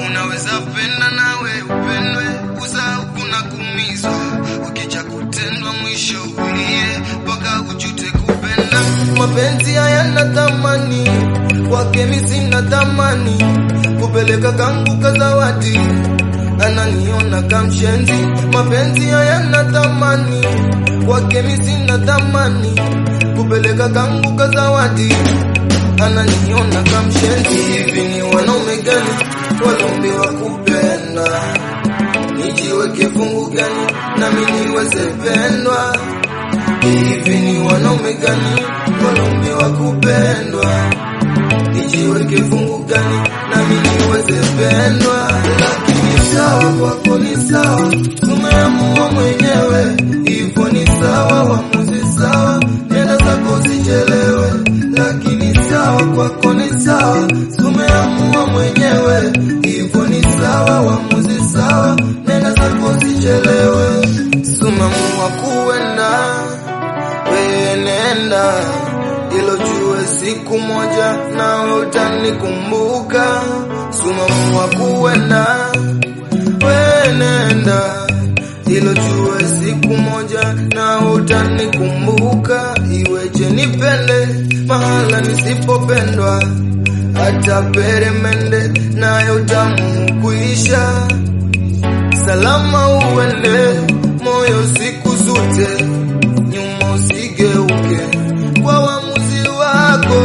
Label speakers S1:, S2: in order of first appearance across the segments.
S1: unaweza penda nawe upendwe, usahau kuna kumizwa, ukija kutendwa mwisho ulie mpaka ujute kupenda. Mapenzi hayana thamani, kwake mimi sina thamani, kupeleka kangu kazawadi ananiona kamshenzi. Mapenzi hayana thamani, kwake mimi sina thamani, kupeleka kangu kazawadi ananiona kamshenzi. Hivi ni wanaume gani walombiwa kupenda? Nijiweke fungu gani nami niweze pendwa? Hivi ni wanaume gani walombiwa kupendwa? Nijiweke fungu gani nami niweze pendwa? Lakini sawa kwako ni sawa, umeamua mwenyewe, hivyo ni sawa, uamuzi sawa, nenda zako usichelewe. Lakini sawa kwako ni sawa, umeamua mwenyewe, hivyo ni sawa, uamuzi sawa, nenda zako usichelewe. Sumeamua kuenda wewe nenda, ilo jue siku moja nawe utanikumbuka. Sumeamua kuenda, wewe nenda, ilo jue siku moja nawe utanikumbuka. Iweje nipende mahala nisipopendwa, hata peremende nayo tamu kuisha salama uende moyo siku zote, nyuma usigeuke kwa uamuzi wako.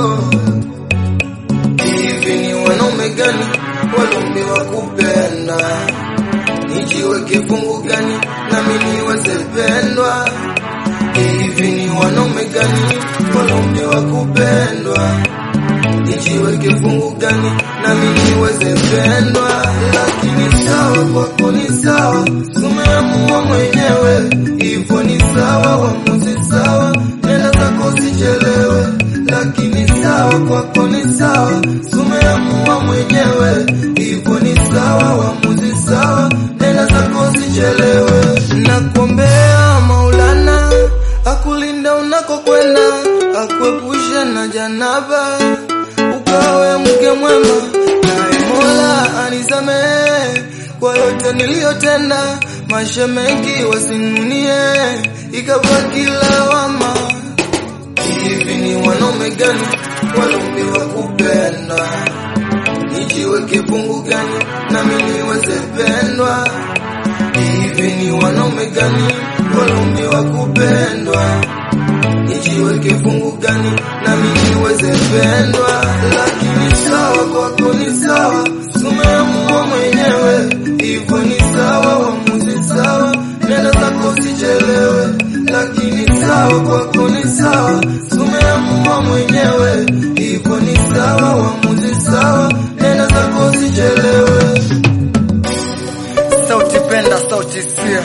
S1: Hivi ni wanaume gani walombiwa kupenda? Nijiweke fungu gani nami niweze pendwa? Hivi ni wanaume gani walombiwa kupendwa? nijiweke fungu gani nami niweze pendwa, lakini sawa kwako ni sawa, umeamua mwenyewe, hivyo ni sawa, uamuzi sawa, nenda zako usichelewe. Lakini sawa kwako ni sawa, umeamua mwenyewe, hivyo ni sawa, uamuzi sawa, nenda zako usichelewe. Nakuombea Maulana akulinda unakokwenda, akuepushe na janaba ukawe mke mwema, naye Mola anisamehe kwa yote niliyotenda. Mashemeji wasinunie, ikabaki lawama. Hivi ni wanaume gani walombiwa kupenda? Nijiweke fungu gani nami niweze pendwa? Hivi ni wanaume gani walombiwa kupendwa? nijiweke fungu gani nami niweze pendwa? Lakini sawa kwako ni sawa, umeamua mwenyewe, hivyo ni sawa, uamuzi sawa, nenda zako usichelewe. Lakini sawa kwako ni sawa, umeamua mwenyewe, hivyo ni sawa, uamuzi sawa, nenda zako usichelewe. Sauti penda, sauti sia,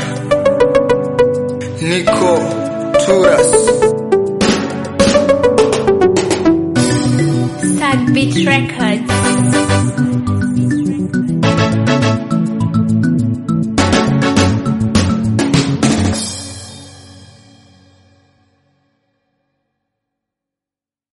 S1: Niko Turas.
S2: Sad Beat Records.